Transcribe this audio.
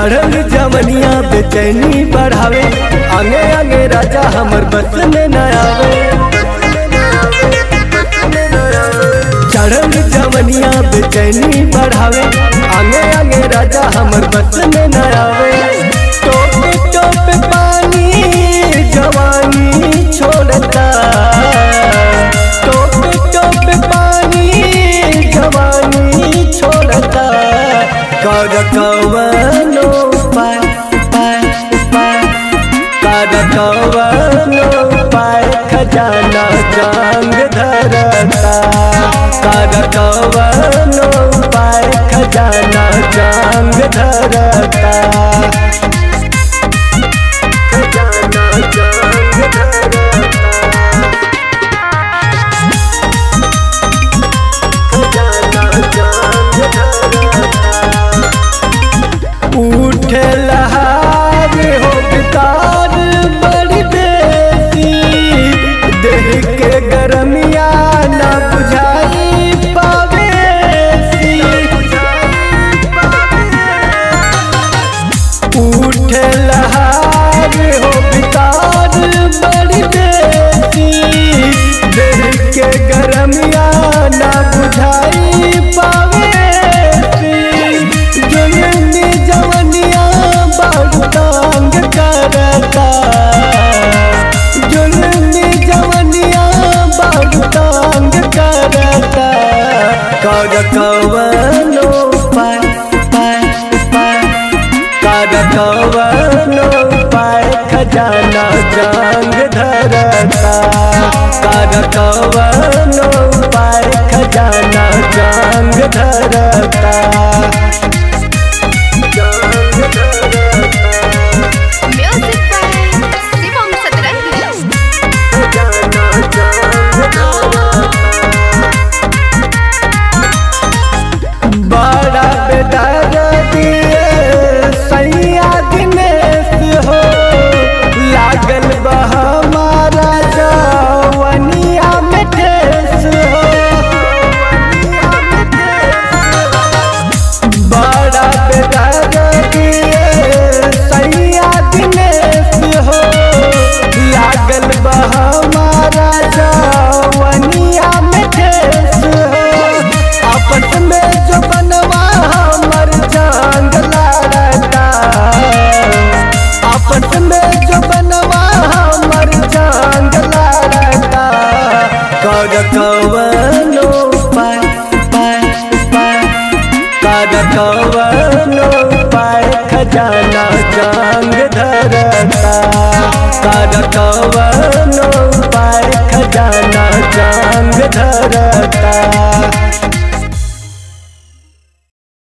चढ़ल जमनिया बेचैनी बढ़ावे आगे आगे राजा हमर बस में न आवे चढ़ल जमनिया बेचैनी बढ़ावे आगे आगे राजा हमर बस में न आवे टोपे टोपे पानी जवानी छोड़ता टोपे टोपे पानी जवानी छोड़ता कर कवनो पाय पाय पाय कर कवनो पाय खजाना जांग धरता कर कवनो पाय खजाना जांग धरता खजाना जांग धरता खजाना जांग धरता उठे लहार हो बितार बड़ी बेसी देह के गरमिया ना बुझाई पावेसी उठे लहार हो बितार बड़ी बेसी देह के गरमिया ना बुझाई पावेसी जुलमी जवनिया बाबू तंग करता जुलमी जवनिया बाबू तंग करता कर कवनो पाय पाय पाय कर कवनो पाय खजाना जांग धरता कर कवनो पाय खजाना जांग धरता जांग धरता Music by Shivam Satrangi. खजाना जांग धरता बड़ा बेदार दिए सैया दिनेश हो लागल बा हमारा जवनिया में ठेस हो बड़ा बेदार दिए सैया दिनेश हो लागल बा हमारा जवनिया में ठेस हो आपस में जो बनवा हमर जांग लड़ता आपस में जो बनवा हमर जांग लड़ता कर कवनो पाय पाय पाय कर कवनो पाय खजाना जांग धरता कर कवनो पाय खजाना जांग धरता